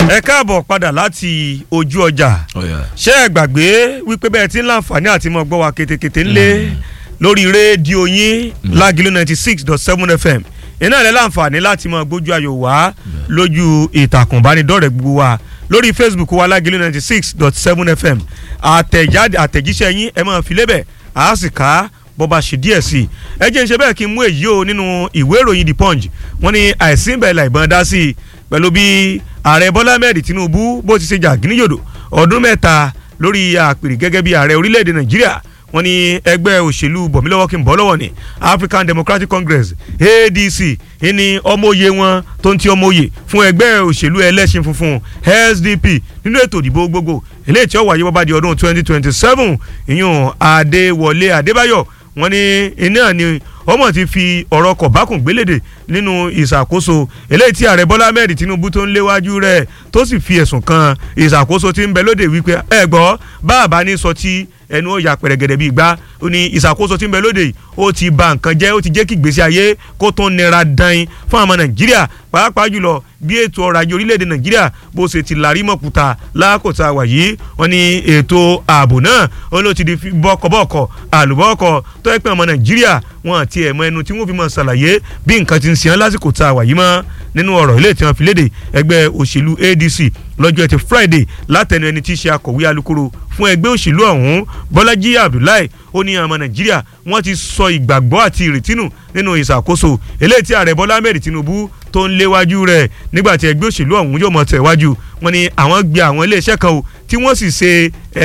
ẹ káàbọ̀ padà láti ojú ọjà ṣé ẹ gbàgbé wípé bẹ́ẹ̀ tí ń láǹfààní àti mọ̀ gbọ́ wa ketekete ńlẹ̀ lórí rédíò yín lágìlú ninety six dot seven fm iná rẹ̀ láǹfààní láti mọ̀ gbójú ayò wá lójú ìtàkùn ìbánidọ́rẹ̀ẹ́ gbogbo wa lórí facebook wa lágìlú ninety six dot seven fm àtẹ̀jáde àtẹ̀jíṣẹ́ yín ẹ máa fi lébẹ̀ àá sì ká bọ́ba ṣe díẹ̀ sí i ẹ jẹ́ ń ṣe bẹ́ẹ̀ kí n mú èyí o nínú ìwé ìròyìn the punch wọ́n ní àìsí ìbẹ̀lẹ̀ ìbọn dá sí i pẹ̀lú bí ààrẹ bọ́lá mẹ́rin tinubu bó ti ṣe jà gíníyòdò ọdún mẹ́ta lórí àpèrè gẹ́gẹ́ bí ààrẹ orílẹ̀-èdè nàìjíríà wọ́n ní ẹgbẹ́ òṣèlú bọ̀mílọ́wọ́ kí n bọ́ lọ́wọ́ ni african democratic congress adc ní ọmọye wọn tó ń ti ọmọye fún ẹgbẹ́ òṣèlú ẹlẹ́sìn funfun sdp nínú ètò ìdìbò gbogbo eléyìí tí ó wáyé bọ́bá di ọdún twenty twenty seven ìyún adéwọlé adébáyọ̀ wọ́n ní iná ni ọmọ ti fi ọ̀rọ̀ kọ̀bákùn gbélédè nínú ìṣàkóso eléyìí tí ààrẹ bọ́lá mẹ́rin tinubu tó ń léwájú rẹ̀ tó sì fi ẹ̀sùn kan ìṣàkóso tí ń bẹ lóde wípé ẹ gbọ́ báàbá ní sọ tí ẹnu ó ya pẹ̀rẹ̀gẹ̀dẹ̀ bíi gbá ó ní ìṣàkóso tí ń bẹ lóde yìí ó ti ba nǹkan jẹ́ ó ti jẹ́ kí ìgbésí ayé kó tó nira dan fún àwọn nàìjíríà pàápàá jùlọ bí ètò ọrọ̀ ajé orílẹ̀-èdè nàìjíríà bó ṣe ti làrí mọ̀kúta lákòóta wà yìí wọ́n ní ètò ààbò náà ó ló ti di bọ́kọ̀bọ́kọ̀ àlùbọ́kọ̀ tó ẹ pé ọmọ nàìjíríà wọn àti ẹ̀mọ́ ẹnu tí wọ́n fi mọ̀ ṣàlàyé bí nǹkan ti ń ṣe lásìkò tá a wà yìí mọ́ nínú ọ̀rọ̀ ilé tí wọ́n fi léde ẹgbẹ́ òṣèlú adc lọ́jọ́ ẹtì friday látẹnu ẹni tí í ṣe akọ̀wé alukoro fún ẹgbẹ́ òṣèlú ọ̀hún bọ́lájí abdullahi ó ní ọmọ nàìjíríà wọ́n ti sọ ìgbàgbọ́ àti ìrètí nù nínú ìṣàkóso eléyìí tí ààrẹ bọ́lá mẹ́rin tinubu tó ń léwájú rẹ̀ nígbà tí ẹgbẹ́ òṣèlú ọ̀hún yóò mọ̀ tẹ̀wájú wọ́n ní àwọn gbé àwọn iléeṣẹ́ kan o tí wọ́n sì ṣe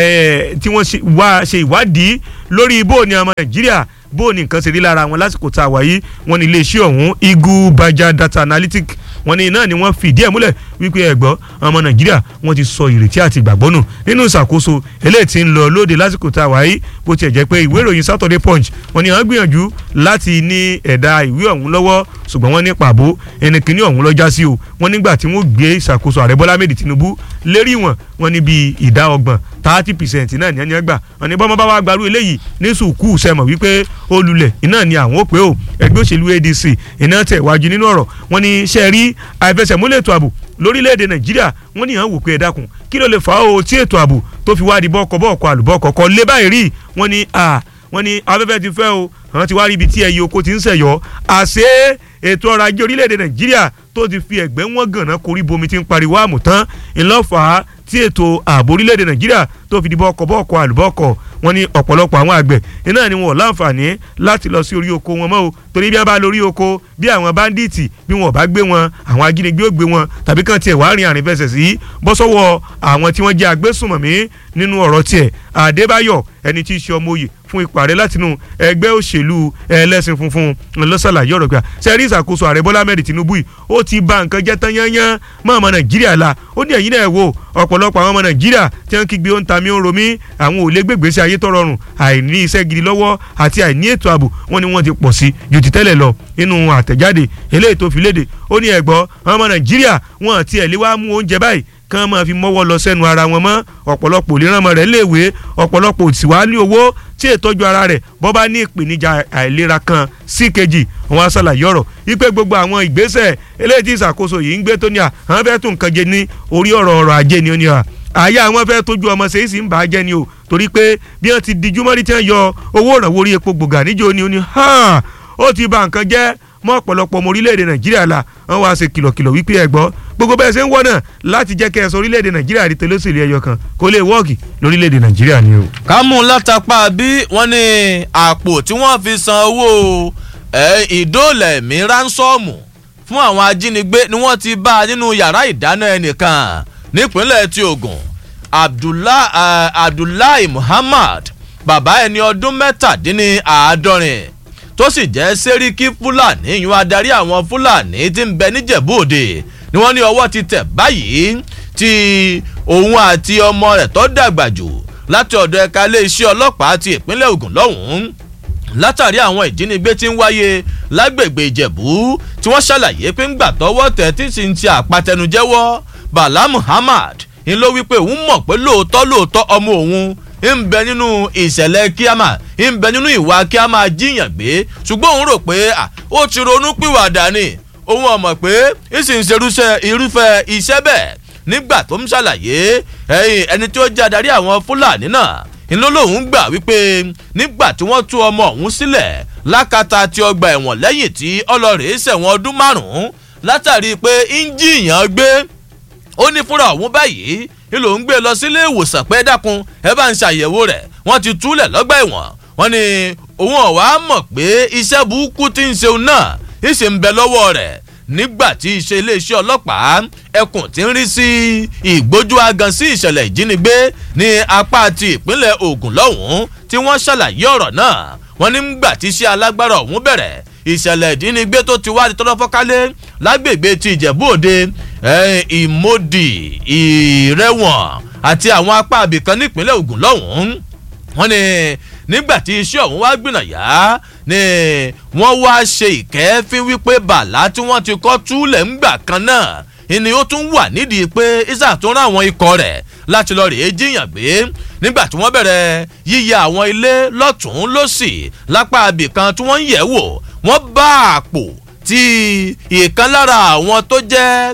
tí wọ́n ṣe ìwádìí lórí bó ni ọmọ nàìjíríà bó ni nǹkan ṣe rí lára wọn lásìkò tá a wà yìí wọ́n ní iléeṣẹ́ ọ̀hún igu baja data analytic wọ́n ní náà ni wọ́n fìdí ẹ̀ múlẹ̀ wípé ẹ̀gbọ́n ọmọ nàìjíríà wọ́n ti sọ ìrètí àti ìgbàgbọ́ nù nínú ìṣàkóso eléyìí tí ń lọ lóde lásìkò tá a wà yìí bó tiẹ̀ jẹ́ pé ìwé ìròyìn saturday punch wọ́n ní wọ́n gbìyànjú láti ní ẹ̀dà ìwé ọ̀hún lọ́wọ́ ṣùgbọ́n wọ́n ní pàbó ẹnikẹ́ni ọ̀hún lọ́jà sí o wọ́n nígbà tí wọ́n gbé ìṣàkóso ààrẹ bọ́lá méjì tinubu lérí wọn wọ́n ní bíi ìdá ọgbọ̀n thirty percent náà ní ẹni ẹgbà wọ́n ní bọ́mọ bá wá gbarú eléyìí ní sùkúù sẹ́mọ̀ wípé ó lulẹ̀ iná ni àwọn ò pé o ẹgbẹ́ òṣèlú adc iná tẹ̀ wájú nínú ọ̀rọ̀ wọ́n ní ṣe rí àìfẹsẹ̀múlẹ̀ ètò ààbò lórílẹ̀‐èdè nàìjíríà wọ́n ní àwọn wò pé ẹ dákun kí ló lè fà á o tí ètò ààbò tó fi wá di bọ́ọ̀kọ̀ bọ́ọ̀kọ̀ àlùbọ́ọ̀kọ̀ kọ́ lé báyìí rí wọ́n ní à wọ́n ní afẹ́fẹ́ ti fẹ́ o àwọn ti wá rí ibi tí ẹyẹ oko ti ń ṣẹ̀yọ́ àṣé ètò ọrọ̀ ajé orílẹ̀‐èdè nàìjíríà tó ti fi ẹ̀gbẹ́ wọn gànà korí bomi ti ń pariwo àmùtán ńlọ́fà tí ètò ààbò orílẹ̀‐èdè nàìjíríà tó fi di bọ́ọ̀kọ̀ bọ́ọ̀kọ̀ àlùbọ́ọ̀kọ̀ wọ́n ní ọ̀pọ̀lọpọ̀ àwọn àgbẹ̀ iná ni wọn ò láǹfààní láti lọ sí orí oko wọn mọ́ o torí bí wọ́n bá lórí oko bí àwọn báńdíìtì bí wọn ò bá gbé wọn àwọn ajínigbé ò gbé wọn tàbí kàn tiẹ̀ wàá rìn àrìn fẹsẹ̀ sí bọ́ sọ́wọ́ àwọn tí wọ́n jẹ́ agbésùnmọ̀mí nínú ọ̀rọ̀ tiẹ̀ Adébáyọ̀ ẹni tí í ṣe ọmọ òye fún ipò ààrẹ látinú ẹgbẹ́ òṣèlú ẹlẹ́sìn funfun lọ́sàlàyé ọ̀rọ̀ gbà sẹ́rí ìṣàkóso ààrẹ Bọ́lá mẹ́rin Tinubu yìí ó ti ba nǹkan jẹ́ tán yányán mọ́ ọmọ Nàìjíríà la ó ní ẹ̀yin náà wò ọ̀pọ̀lọpọ̀ àwọn ọmọ Nàìjíríà tí wọ́n kígbe ó ń ta mí ó ń romí àwọn ò lè gbégbèsè ayé tó rọrùn àìní iṣẹ́ gidi lọ́wọ́ àti àìní ètò ààbò wọn ni wọ́n ti pọ̀ sí ju ti tẹ́lẹ̀ lọ nínú àtẹ̀jáde eléyìí tó fi léde ó ní ẹ̀gbọ́ ọmọ Nàìjíríà wọn àti ẹ̀ lé wá mú oúnjẹ báyìí kán máa fi mọ́wọ́ lọ sẹ́nu ara wọn mọ́ ọ̀pọ̀lọpọ̀ òlérànmọ́ rẹ̀ léèwé ọ̀pọ̀lọpọ̀ òtí wá ní owó tí ìtọ́jú ara rẹ̀ bọ́ bá ní ìpèníjà àìlera kan sí kejì wọn á ṣàlàyé ọ̀rọ̀ wípé gbogbo àwọn ìgbésẹ̀ eléyìí tí ìṣàkóso yìí ń gbé tó ní à àwọn fẹ́ tún nǹkan jẹ ní orí ọ̀rọ̀ ọ̀rọ̀ ajé ni ó ní à àyà àwọn fẹ́ tójú ọmọ ṣèyí sì ń bà á jẹ́ ni o torí pé bí wọ́n ti dijú mọ́rí tí wọ́n yọ owó ìrànwọ́ orí epo gbòógà níjó ni ó ní ó ti bà nǹkan jẹ́ mọ́ ọ̀pọ̀lọpọ̀ ọmọ orílẹ̀-èdè nàìjíríà la wọ́n wá ṣe kìlọ̀kìlọ̀ wípé ẹ gbọ́ gbogbo bẹ́ẹ̀ ṣe ń wọ́n náà láti jẹ́ kẹ́ ẹ sọ orílẹ̀-èdè nàìjíríà rí tẹlẹ́sìlẹ̀ ẹyọ kan kó lè wọ́ọ̀kì lórílẹ̀-èdè nàìjíríà ni o. ká mú un látàpá bí wọ́n ní àpò tí wọ́n fi san owó ìdóòlẹ̀mí ránsọ́ọ̀mù fún àwọn ajínigbé ni wọ́n ti bá nínú yàrá ìdáná ẹnìkan nípínlẹ̀ ti Ògùn Abdullahi Muhammad bàbá ẹni ọdún mẹ́tàdínláàádọ́rin tó sì jẹ́ sẹ́ríkì fúlàní ìyún adarí àwọn fúlàní tí ń bẹ níjẹ̀bú òde ni wọ́n ní ọwọ́ ti tẹ̀ báyìí tí òun àti ọmọ rẹ̀ tó dàgbà jù láti ọ̀dọ̀ ẹ̀ka iléeṣẹ́ ọlọ́pàá ti ìpínlẹ̀ Ògùn lọ́hùn-ún látàrí àwọn ìjínigbé tí ń wáyé lágbègbè ìjẹ̀bú tí wọ́n ṣàlàyé pé ń gbà tọwọ́ tẹ̀ tí sì ń ti àpatẹnujẹ́wọ́ Bala Muhammad ń ló wípé òun mọ̀ pé lóòótọ́ lóòótọ́ ọmọ òun ń bẹ nínú ìṣẹ̀lẹ̀ kí a máa ń bẹ nínú ìwà kí a máa jíyàn gbé ṣùgbọ́n òun rò pé ó ti ronú pìwàdà ni òun ọmọ pé ń sì ń ṣerúṣẹ́ irúfẹ́ iṣẹ́ bẹ́ẹ̀ nígbà tó ń ṣàlàyé ẹni tí ó jẹ́ adarí àwọn fúlàní náà ìlú lòun gbà wípé nígbà tí wọ́n tú ọmọ ọ̀hún sílẹ̀ lákàtà tí ọgbà ẹ̀wọ̀n lẹ́yìn tí ọlọ́rìí ṣẹ̀wọ̀n ọdún márùn-ún látàrí pé ń jiyàn gbé ó ní fúnra ọ̀hún báyìí ìlò ń gbé lọ sílé ìwòsàn pé dákun ẹ bá ń ṣàyẹ̀wò rẹ̀ wọ́n ti túlẹ̀ lọ́gbà ẹ̀wọ̀n wọ́n ní òun ọ̀wá mọ̀ pé iṣẹ́ burúkú ti ń ṣeun náà ìṣe ń bẹ lọ́wọ́ rẹ̀ nígbà tí iṣẹ́ iléeṣẹ́ ọlọ́pàá ẹkùn ti ń rí sí ìgbójú agan sí ìṣẹ̀lẹ̀ ìjínigbé ní apá ti ìpínlẹ̀ Ògùn lọ́hùn-ún tí wọ́n ṣàlàyé ọ̀rọ̀ náà wọ́n ní gbà tí iṣẹ́ alágbára ọ̀hún bẹ̀rẹ̀ ìṣẹ̀lẹ̀ ìjínigbé tó ti wá di tọ́lọ́ fọ́kálé lágbègbè ti Ìjẹ̀bú Òde Ìmọ̀dì Ìrẹ̀wọ̀n àti àwọn apá abìkan nípínlẹ̀ Ògùn lọ́hùn-ún wọ́n ní nígbà tí iṣẹ́ ọ̀hún wá gbìnàyà ni wọ́n wá ṣe ìkẹ́fín wípé bàlá tí wọ́n ti kọ́ túlẹ̀ ńgbà kan náà ni ó tún wà nídìí pé isa tó rán àwọn ikọ̀ rẹ̀ láti lọ rèé jíyàn gbé nígbà tí wọ́n bẹ̀rẹ̀ yíyẹ àwọn ilé lọ́tún lọ́sì lápá abìkan tí wọ́n ń yẹ̀ wò wọ́n bá àpò tí ìkan lára àwọn tó jẹ́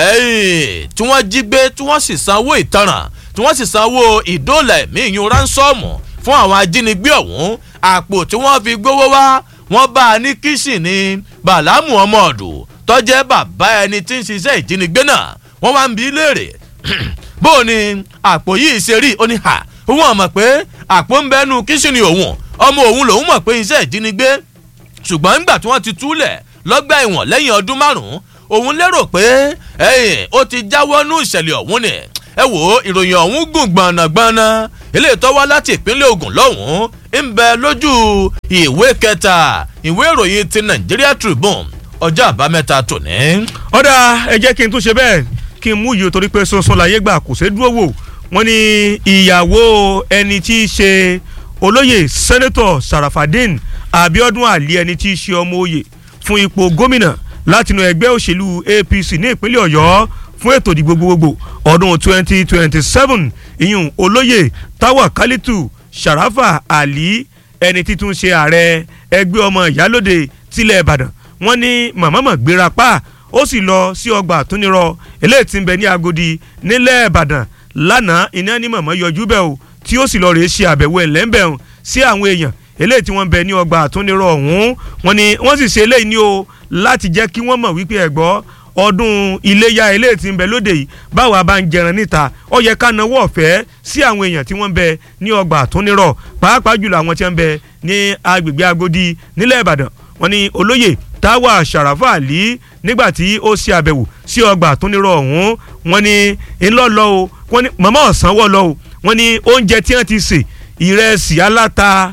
tí wọ́n jí gbé tí wọ́n sì sanwó ìtanràn tí wọ́n sì sanwó ìdóòlà ẹ̀mí ìyún ránsọ́ọ̀mù fún àwọn ajínigbé ọ̀hún àpò tí wọ́n fi gbówó wá wọ́n bá a ní kíṣìn ní bàlámù ọmọọ̀dù tọ́jẹ́ bàbá ẹni tí ń ṣiṣẹ́ ìjínigbé náà wọ́n wá ń bi léèrè bó o ní àpò yìí ṣe rí ó ní hà òun àmọ̀ pé àpò ń bẹ́nu kíṣìn ní òun ọmọ òun lòun mọ̀ pé iṣẹ́ ìjínigbé ṣùgbọ́n nígbà tí wọ́n ti túlẹ̀ lọ́gbà ẹ̀wọ̀n lẹ́yìn ọdún márùn-ún òun lérò pé ẹ̀yìn ó ti jáwọ́ nú ìṣẹ̀lẹ̀ ọ̀hún ni ẹ wò ó ìròyìn ọ̀hún gùn gbọ̀nàgbọ̀nà eléyìí tó wá láti ìpínlẹ̀ Ògùn lọ́hùn-ún ń bẹ lójú ìwé kẹta ìwé ìròyìn ti Nigeria Tribune ọjọ́ àbámẹ́ta tòní. ọ̀dà ẹ jẹ́ kí n tún ṣe bẹ́ẹ̀ kí n mú yìí torí pé sunsun láyé gbà kò ṣe dúró wò wọ́n ní ìyàwó ẹni tí í ṣe olóyè sẹ́nẹ́tọ̀ Sarafadin Abiodun Ali ẹni tí í ṣe ọmọ oyè fún ipò gómìnà látinú ẹgbẹ́ òṣèlú APC ní ìpínlẹ̀ Ọ̀yọ́ fún ètò ìdìbò gbogbogbò ọdún twenty twenty seven ìyún olóyè Tawakalitu Sharafa Ali ẹni títún ṣe ààrẹ ẹgbẹ́ ọmọ ìyálòde tilẹ̀ Ìbàdàn wọ́n ní màmámà gbéra pa ó sì lọ sí ọgbà àtúnirọ eléyìí tí ń bẹ ní Agodi nílẹ̀ Ìbàdàn lánàá iná ní màmá yọjú bẹ́ẹ̀ o tí ó sì lọ rèé ṣe àbẹ̀wò ẹ̀lẹ́ńbẹ̀rún sí àwọn èèyàn eléyìí tí wọ́n bẹ ní ọgbà àtúnirọ ọ̀hún wọ́n ní wọ́n sì ṣe eléyìí ní o láti jẹ́ kí wọ́n mọ̀ wípé ẹ̀gbọ́ ọdún iléyà eléyìí tí ń bẹ lóde yìí báwa bá ń jẹran níta ó yẹ ká nawọ́ ọ̀fẹ́ sí àwọn èèyàn tí wọ́n ń bẹ ní ọgbà àtúnirọ̀ pàápàá jùlọ àwọn tí wọ́n ń bẹ ní agbègbè Agodi nílẹ̀ Ìbàdàn wọ́n ní olóyè Táwà Ṣàràfà Àlí nígbà tí ó ṣe àbẹ̀wò sí ọgbà àtúnirọ̀ ọ̀hún wọ́n ní ńlọ́lọ́ o wọ́n ní màmá ọ̀sán wọ̀ lọ o wọ́n ní oúnjẹ tí wọ́n ti sè ìrẹsì aláta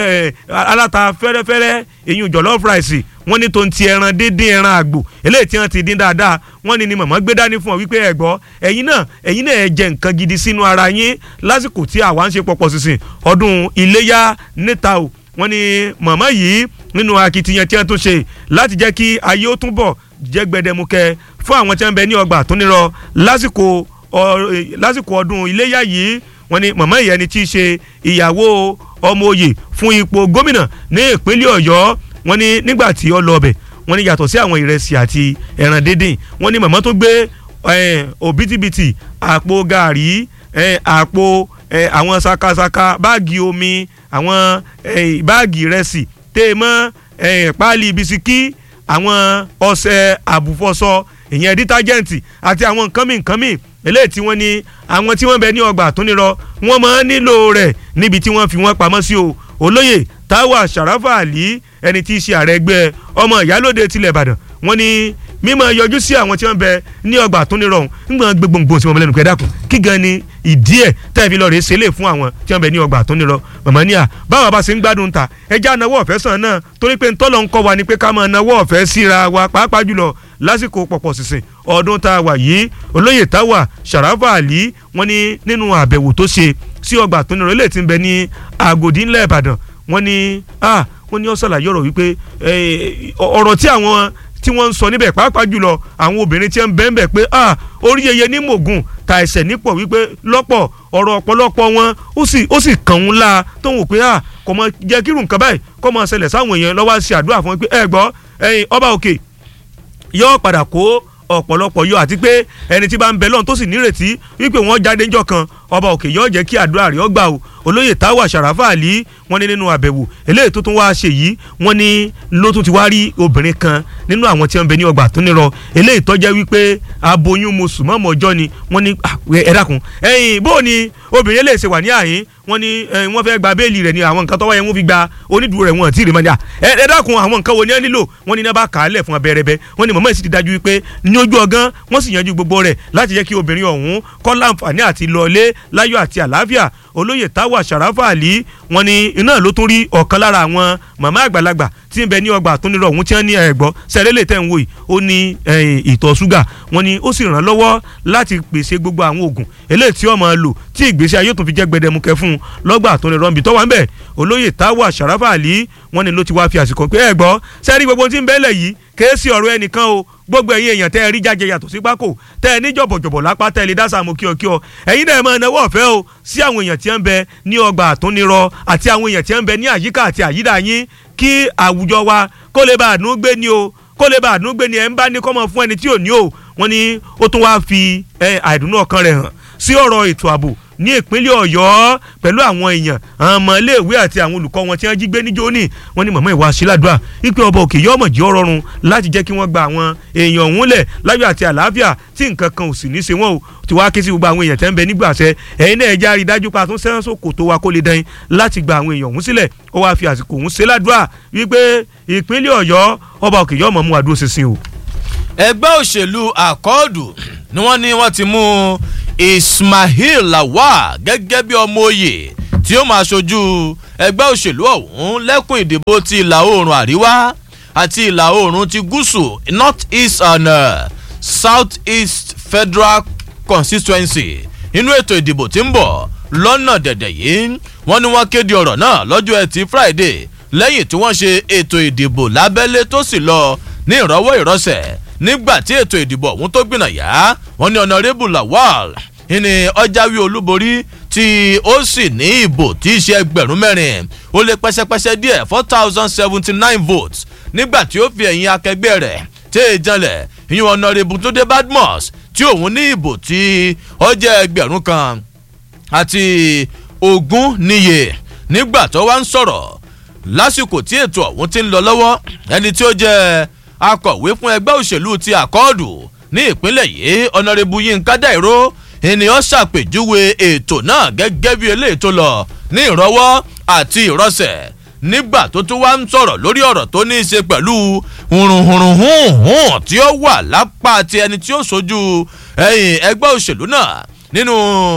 aláta fẹ́rẹ́fẹ́rẹ́ eyín jọ̀lọ́fù ráìsì wọ́n ní tó ń ti ẹran díndín ẹran àgbò eléyìí tí wọ́n ti dín dáadáa wọ́n ní ni màmá gbé dání fún ọ wípé ẹ gbọ́ ẹ̀yin náà ẹ̀yin náà ẹ jẹ nǹkan gidi sínú ara yín lásìkò tí àwa ń ṣe pọ̀pọ̀ sísìn ọdún iléyá níta o wọ́n ní màmá yìí nínú akitiyan tí wọ́n tún ṣe láti jẹ́ kí ayé ó túnbọ̀ jẹ́ gbẹdẹmukẹ fún àwọn tí wọ́n bẹ ní ọgbà àtúnirọ lásìkò lásìkò ọdún iléyá yìí wọ́n ní màmá ìyẹn ni tí í ṣe ìyàwó ọmọ òye fún ipò gómìnà ní ìpínlẹ̀ Ọ̀yọ́ wọ́n ní nígbà tí ó lọ ọbẹ̀ wọ́n ní yàtọ̀ sí àwọn ìrẹsì àti ẹran díndín wọ́n ní màmá tó gbé òbítíbitì àpò gàrí àpò àwọn sakasaka báàgì omi àwọn báàgì ìrẹsì téèmọ́ páálí bisikí àwọn ọṣẹ àbùfọṣọ ìyẹn dítájẹ́ǹtì àti àwọn nǹkan mìíràn nǹkan mìíràn eléyìí tí wọ́n ní àwọn tí wọ́n bẹ ní ọgbà àtúnirọ wọ́n máa ń nílò rẹ̀ níbi tí wọ́n fi wọ́n pamọ́ sí o olóyè táwa sàràfà àlí ẹni tí í ṣe ààrẹ ẹgbẹ́ ọmọ ìyálòde tilẹ̀ ìbàdàn wọ́n ní mímọ yọjú sí àwọn tí wọ́n bẹ ní ọgbà àtúnirọ ọ̀hún ńgbọ́n gbogbogbò sí wọn lẹ́nu kẹ́dàkùn kí gan ni ìdí ẹ̀ tẹ́ẹ̀ fi lọ rèé ṣẹlẹ̀ fún àwọn tí wọ́n bẹ ní ọgbà àtúnirọ màmá níyà báwa bá ṣe ń gbádùn ta ẹja náwó ọ̀fẹ́ sàn náà torí pé ntọ́lọ́ ń kọ́ wa ni pé ká máa náwó ọ̀fẹ́ síra wa pàápàá jùlọ lásìkò pọ̀pọ̀ sísìn ọdún tá a wà yìí olóyè táwà sàràfà àlí wọ́n ní nínú àbẹ̀wò tó ṣe sí ọgbà àtúnirọ ilé tí ń bẹ ní àgòdì ńlẹ̀ ìbàdàn wọ́n ní ah wọ́n ní ó ṣàlàyé ọ̀rọ̀ wípé ọ̀rọ̀ tí àwọn tí wọ́n ń sọ níbẹ̀ pàápàá jùlọ àwọn obìnrin tí ń bẹ́ẹ̀ bẹ́ẹ̀ pé ah orí yẹyẹ ní mògùn ta ẹsẹ̀ nípò wípé lọ́pọ̀ ọ̀rọ̀ ọ̀pọ̀lọpọ̀ wọn ó sì ó sì kàn ń la tó ń wò pé ah kò mọ jẹ́ kírun nǹkan báyìí kò mọ ṣẹlẹ̀ sáwọn èèyàn lọ́wọ́ ṣe àdúrà fún wọn pé ẹ gbọ́ ẹyin ọba òkè yóò padà kó ọ̀pọ̀lọpọ̀ yọ àti pé ẹni tí bá ń bẹ lọ́n tó sì nírètí wípé wọ́n jáde ńjọ́ kan ọba òkè yọ jẹ́ kí àdúrà rẹ̀ ọgbà o olóyè táwa sàràfà àlí wọ́n ní nínú àbẹ̀wò eléyìí tó tún wá ṣe yìí wọ́n ní ló tún ti wá rí obìnrin kan nínú àwọn tí wọ́n ń bẹ ní ọgbà tó nírọ eléyìí tó jẹ́ wípé aboyún mùsùlùmọ́ ọjọ́ ni wọ́n ní ẹ dákun ẹ̀yìn bó ni obìnrin eléyìí ṣe wà ní àyín wọ́n ní wọ́n fẹ́ gba béèlì rẹ̀ ní àwọn nǹkan tọ́wọ́ yẹn wọ́n fi gba onídùúró rẹ̀ wọ́n ti rí mọ́jà ẹ dákun àwọn nǹkan wo ni wọ́n nílò wọ́n ní náà kà á lẹ̀ fún abẹ́rẹ́bẹ́ wọ́n ní mọ̀mọ́ ìsì ti dájú wípé ní ojú ọgán wọ́n sì yanjú gbogbo rẹ̀ láti jẹ́ kí obìnrin ọ̀hún kọ́ láǹfààní àti lọlé láyọ̀ àti àlàáfíà olóyè táwa sàràfà àlí wọ́n ní iná ló tún rí ọ̀kan lára àwọn màmá àgbàlagbà tí ń bẹ ní ọgbà tó nírọ̀ ọ̀hún tí wọ́n ní ẹ̀gbọ́ sẹ́rẹ́lẹ̀ tẹ̀ ń wò yìí ó ní ìtọ̀ ṣúgà wọ́n ní ó sì ràn lọ́wọ́ láti pèsè gbogbo àwọn oògùn eléyìí tí wọ́n máa lò tí ìgbésí ayé tó fi jẹ́ gbẹdẹmukẹ fún un lọ́gbà tó nírọ̀ nbí tọ́wọ́ ń bẹ̀ olóyè táwa sàràfà àlí wọ́n ní ló ti wá fi àsìkò pé ẹ̀gbọ́ sẹ́rí gbogbo tí ń bẹ́lẹ̀ yìí kéésì ọ̀rọ̀ ẹnìkan o gbogbo ẹ̀yin èèyàn tẹ́ ẹ rí jáde yàtọ̀ sí pákó tẹ́ ẹ ní jọ̀bọ̀jọ̀bọ̀ lápá tẹ́ ẹ lè dásà mọ́ kíọ̀kíọ̀ ẹ̀yin náà máa náwó ọ̀fẹ́ o sí àwọn èèyàn tí ń bẹ ní ọgbà àtúnirọ àti àwọn èèyàn tí ń bẹ ní àyíká àti àyídà yín kí àwùjọ wa kó lè bá àdúnú gbé ni o kó lè bá àdúnú gbé ni ẹ̀ ń bá ní kọ́mọ fún ẹni tí ò ní o wọ́n ní ó tún wá fi àìdùnnú ọkàn rẹ̀ hàn sí ọ̀rọ̀ ètò ààbò ní ìpínlẹ̀ ọ̀yọ́ pẹ̀lú àwọn èèyàn àwọn ọmọ iléèwé àti àwọn olùkọ́ wọn tí wọ́n jí gbé níjó ní wọ́n ní mọ̀mọ́ ìwà síládùá wípé ọba òkè yọ ọmọdé ọrọ̀run láti jẹ́ kí wọ́n gba àwọn èèyàn ọ̀hún lẹ̀ láyọ̀ àti àlàáfíà tí nǹkan kan ò sì ní í ṣe wọ́n o tí wàá ké sí gbogbo àwọn èèyàn tẹ́ ń bẹ nígbàṣẹ ẹ̀yin náà ẹja rí dájú pa tún sẹ́wọ́n sókò tó wa kó lè dẹ́yìn láti gba àwọn èèyàn ọ̀hún sílẹ̀ ó wáá fi àsìkò ọ̀hún ṣe ládùá wípé ìpínlẹ̀ ọ̀yọ́ ọba òkè yọ ọmọ mú àdúró ṣinṣin o. ẹgbẹ́ òṣèlú àkọọ́dù ni wọ́n ní wọ́n ti mú ismail lawal gẹ́gẹ́ bí ọmọ oyè tí ó máa ṣojú ẹgbẹ́ òṣèlú ọ̀hún lẹ́kùn ìdìbò ti ìlà oòrùn àríwá àti ìlà oòrùn ti gúúsù north east and uh, south east federal constituency inú ètò ìdìbò tí ń bọ̀ lọ́nà dẹ̀dẹ̀ yìí wọ́n ní wọ́n kéde ọ̀rọ̀ náà lọ́jọ́ ẹtì friday lẹ́yìn tí wọ́n ṣe ètò ìdìbò lábẹ́lé tó sì lọ ní ìrọ́wọ́ ìrọ́sẹ̀ nígbà tí ètò ìdìbò ọ̀hún tó gbìnà yá wọ́n ní ọ̀nàrẹ́bù lawal ní ọjàwé olúborí tí ó sì ní ìbò tí í ṣe ẹgbẹ̀rún mẹ́rin ó lé pẹ́sẹ́pẹ́sẹ́ díẹ̀ four thousand seventy nine votes nígbà tí ó fi ẹ̀yìn akẹgbẹ́ rẹ̀ tí èè janlẹ̀ ìyún ọ̀nàrẹ́bù tó dé badmus tí òun ní ìbò tí ó jẹ́ ẹgbẹ̀rún kan àti ogún níye nígbà tó wá ń sọ̀rọ̀ lásìkò tí ètò ọ̀hún ti ń lọ lọ́wọ́ ẹni tí ó jẹ́ akọ̀wé fún ẹgbẹ́ òṣèlú ti àkọọ́dù ní ìpínlẹ̀ yìí ọ̀nàrẹ́bù yínká dàìró ènìyàn ṣàpèjúwe ètò náà gẹ́gẹ́ bí eléyìí tó lọ ní ìrọwọ́ àti ìrọsẹ̀ nígbà tó tún wá ń sọ̀rọ̀ lórí ọ̀rọ̀ tó ní í ṣe pẹ̀lú hùrùhùrùhùn tí ó wà lápá ti ẹni tí ó sojú ẹ̀yìn ẹgbẹ́ òṣèlú náà nínú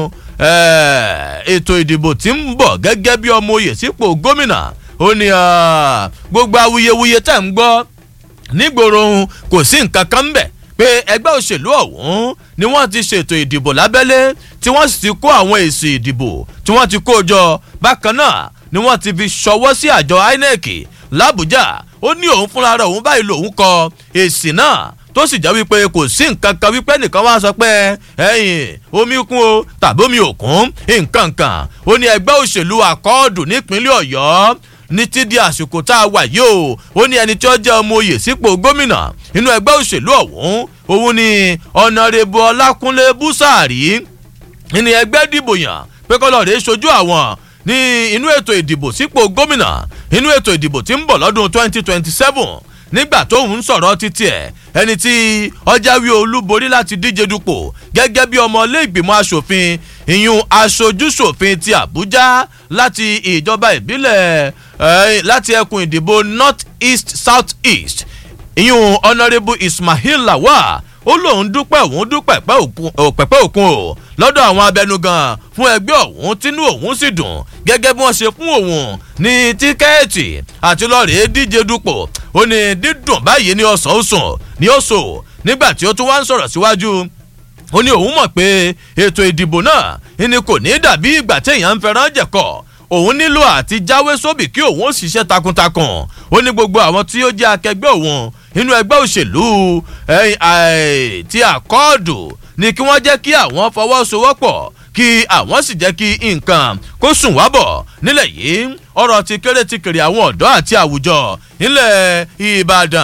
ètò ìdìbò tí ń bọ̀ gẹ́gẹ́ bí ọmọ oyè sípò gómìnà ó ní gbogbo awuyewuye tẹ̀ ń gbọ́ nígboro kò sí nǹkan kan bẹ̀ pé ẹgbẹ́ òṣèlú ọ̀hún ni wọ́n ti ṣètò ìdìbò lábẹ́lé tí wọ́n sì ti kó àwọn èsì ìdìbò tí wọ́n ti kó jọ bákan náà ni wọ́n ti fi ṣọwọ́ sí àjọ inec làbújá ó ní òun fúnra rẹ̀ òun báyìí lòun kọ èsì náà tó sì jẹ́ wípé kò sí nǹkan kan wípé nìkan wá sọ pé ẹ̀yìn omi kún o tàbí omi òkun nǹkan kan ó ní ẹgbẹ́ òṣèlú àkọọ́dù nípínlẹ̀ ọ̀yọ́ ní ti di àsìkò tá a wà yìí o ó ní ẹni tí ó jẹ́ ọmọ oyè sípò gómìnà nínú ẹgbẹ́ òṣèlú ọ̀hún òun ni ọ̀nàrẹ́bù ọlákúnlé búsàárì ní ẹgbẹ́ dìbò yàn pé kọ́lọ́ rèé sojú àwọn ní inú ètò ìdìbò sípò gómìnà inú ètò ìdìbò tí ń bọ̀ lọ́dún 2027 nígbà tóun ń sọ̀rọ̀ títí ẹ̀ ẹni tí ọjàwé olúborí láti díje dupò gẹ́gẹ́ bí ọmọ iléègbìmọ̀ asòfin ìyún aṣojúṣòfin ti àbújá láti ìjọba ìbílẹ̀ láti ẹkùn ìdìbò north east south east ìyún honourable ismail lawal ó lóun dúpẹ́ òun dúpẹ́ pẹ́pẹ́ òkun o lọ́dọ̀ àwọn abẹnugan fún ẹgbẹ́ òun tínú òun sì dùn gẹ́gẹ́ bí wọ́n ṣe fún òun ní tíkẹ́ẹ̀tì àti lọ́ọ̀rẹ́ díje dupò ó ní dídùn báyìí ní ọ̀sán ó sùn ní ó sò nígbà tí ó tún wá ń sọ̀rọ̀ síwájú ó ní òun mọ̀ pé ètò ìdìbò náà ni kò ní dàbí ìgbà téèyàn ń fẹ́ràn jẹ̀kọ̀ òun nílò àti jáwé sóbì kí òun ó ṣiṣẹ́ takuntakun ó ní gbogbo àwọn tí ó jẹ́ akẹgbẹ́ òun inú ẹgbẹ́ òṣèlú ti àkọọ́dù ni kí wọ́n jẹ́ kí àwọn fọwọ́sowọ́pọ̀ kí àwọn sì jẹ́ kí nǹkan kó sùn wá bọ̀ nílẹ̀ yìí ọ̀rọ̀ ti kéré ti kéré àwọn ọ̀dọ́ àti àwùjọ nílẹ̀ ìbàdàn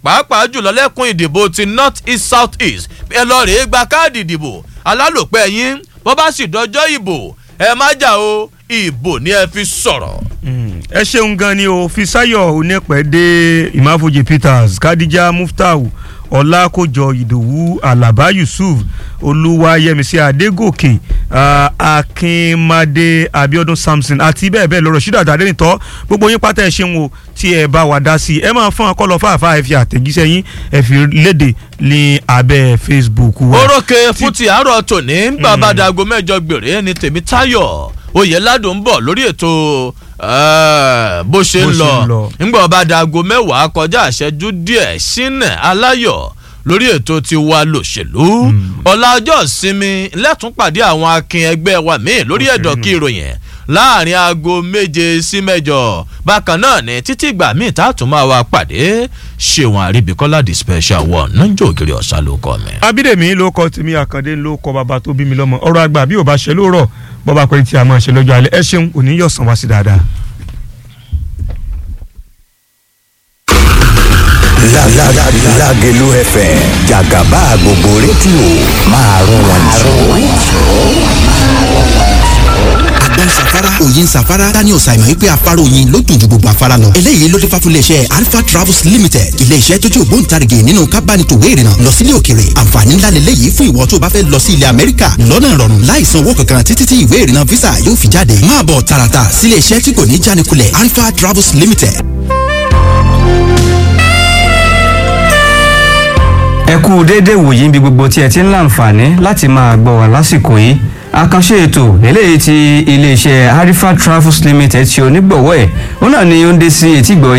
pàápàá jùlọ lẹ́kùn ìdìbò ti north east south east ẹ lọ rèé gba káàdì ìdìbò alálòpẹ́ yín bó bá sì dọjọ́ ìbò ẹ má jà o ìbò ni ẹ fi sọ̀rọ̀. ẹ ṣeun gan ni o fisayo onípẹ̀dé ìmáfojì peters kadija muftau ọlákòjọ ìdòwú alaba yusuf olúwayẹmísí adégòkè uh, akínmadé abiodun samson àti bẹ́ẹ̀ bẹ́ẹ̀ lọ́rọ̀ ṣídà àdénìtọ́ gbogbo yín pátá ẹ ṣeun o tí ẹ bá wa dá sí i ẹ máa fún akọ́lọ́ fáfá ẹ fi àtẹ̀jíṣẹ́ yín ẹ fi léde ní abẹ́ facebook wa. orókè fún ti àárọ̀ tòní bàbá dago mẹ́jọ gbèrè ní tèmi táyọ̀ oyè ládùn ń bọ̀ lórí ètò bó ṣe ń lọ ńgbà ọba dago mẹ́wàá kọjá àṣẹjú díẹ̀ sínú aláyọ̀ lórí ètò tiwa lòṣèlú ọ̀la ọjọ́ ìsinmi lẹ́tún pàdé àwọn akin ẹgbẹ́ wa míì lórí ẹ̀dọ̀ kí ìròyìn láàrin aago méje sí mẹ́jọ bákan náà ní títí ìgbà míì tá a tún máa wá pàdé ṣéwọn àríbíkọ́lá the special one náà ògiri ọ̀sán ló kọ́ mi. abídèmí ló kọ tèmi àkàndé ló kọ bàbá tó bí mi lọ́mọ ọ̀rọ̀ àgbà bí ò bá ṣe lóòrọ̀ bọ́ba pé tí a máa ṣe lọ́jọ́ alẹ́ ẹ ṣeun òní yọ̀ sàn wá sí dáadáa. Lágẹ̀lú FM jàgàbá gbogbo rédíò máa rún wọn jù. àgbọn safara òyin safara daniel simon wípé afárá oyin ló dùn ju gbogbo afárá lọ. eléyìí ló dé fáfúlẹ̀ iṣẹ́ alpha travels limited ilé iṣẹ́ tó jẹ́ ògbóǹtarìgì nínú kábánitòwé ìrìnà lọ sílé òkèrè àǹfààní ńlá lélẹ́yìí fún ìwọ tó bá fẹ́ lọ sí ilẹ̀ amẹ́ríkà lọ́nà ìrọ̀rùn láì san owó kankan títí tí ìwé ìrìnà visa yóò fi jáde máa bọ̀ tààràtà sílé iṣẹ́ tí kò ní jánikulẹ̀ alpha travels limited. ẹ kú déédéé wòyí níbi gbogbo tí ẹ ti ń láǹfààní láti máa gbọ́ wá lásìkò yìí àkànṣe ètò eléyìí ti iléeṣẹ́ harifa travels limited ti onígbọ̀wọ́ ẹ̀ ó náà ni ó ń dé sí etígbọ̀